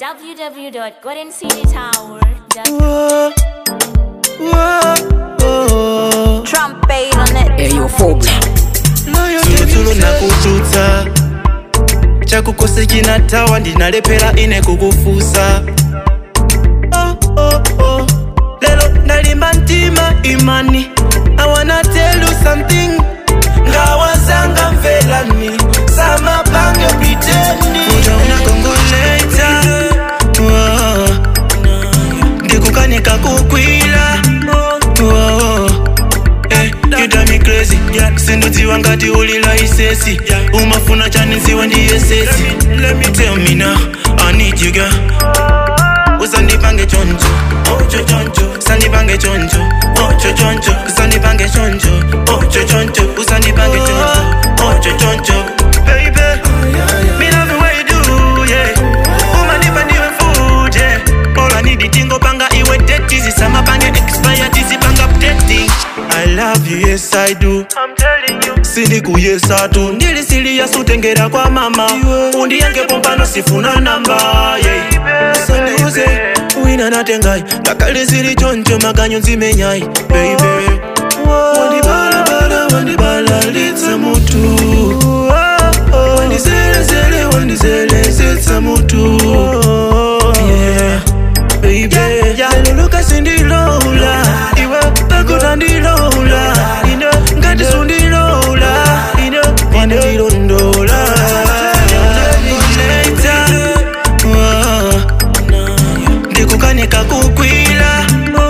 www.goldencitytower.com. Whoa, whoa, whoa. Trumpet on it. eyophobia Tulutulu na kututa chakukose chinatawa ndinalepera ine kukufusa oh, oh, oh. lelo ndalimba mtima imani I wanna tell you something ngawazanga mvelani samapange pitendi uta unakongoleta oh. ndikukanika kukwila oh. Eh, you drive me crazy sindudziwa ngati ulila isesi umafuna chanidziwa ndiye sesi let me tell me now i need you girl usandipange choncho ocho choncho usandipange choncho ocho choncho usandipange choncho ocho choncho usandipange choncho ocho choncho baby me love the way you do yeah umanipa ndiwe food yeah all i need itingo panga iwe date zisamapange expire tizipanga updating I love you, yes I do. I'm telling you. sindikuyesa tu ndilisiliya sutengera kwa mama undiyange pompano sifuna namba yeah. sandiuze wina natengai ngakale zili choncho makanyo nzimenyai baby wandibalabala wandibalalitsa mutu wandizelezele wandizelezitsa mutu yeah. baby yaluluka sindilola iwe pakuta ndilola ine ngati sundilola ine wandirondoola ndikukanika kukwila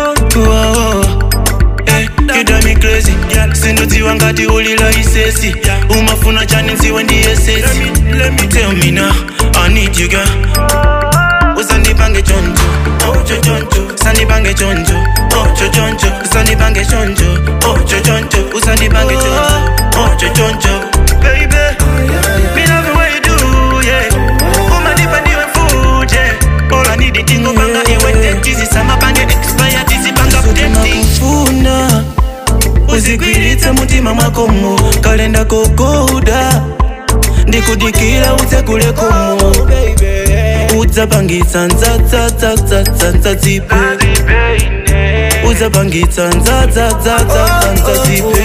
Eh, you drive me crazy sindudziwa ngati ulila isesi umafuna chani nziwe ndiye sesi let me tell me now i need you girl usandipange choncho ocho choncho usandipange choncho ocho choncho usandipange choncho ocho choncho usandipange choncho ocho choncho baby me love the way you do yeah umanipa ndiwe food yeah all i need itingo panga iwe date zisamapange expire tizipanga updating kufuna uzigwiritse mutima mwakomo kalenda kokoda ndikudikira utsegulekomo udzapangitsa ndzadzadzadzadzadzadza dzipe udzapangitsa ndzadzadzadzadzadza dzipe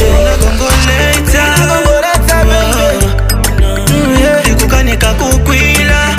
ndikukanika kukwila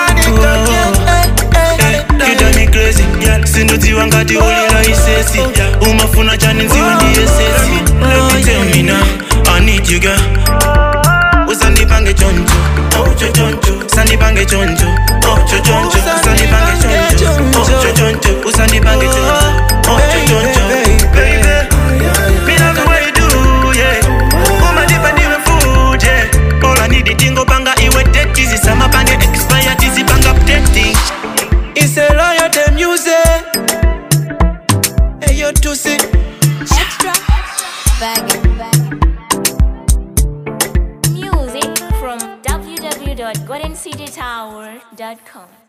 sindudziwa ngati ulila isesi umafuna chani nziwe ndiye sesi Let me tell me now, I need you girl usandipange choncho ocho choncho usandipange choncho ocho choncho usandipange choncho ocho choncho usandipange choncho ocho choncho baby me love the way you do yeah umanipa ndiwe food yeah all i need itingo panga iwe date zisamapange expire tizipanga updating It's a loyalty music Hey yo Tusi Extra. Bag it. Music from www.goldencitytower.com.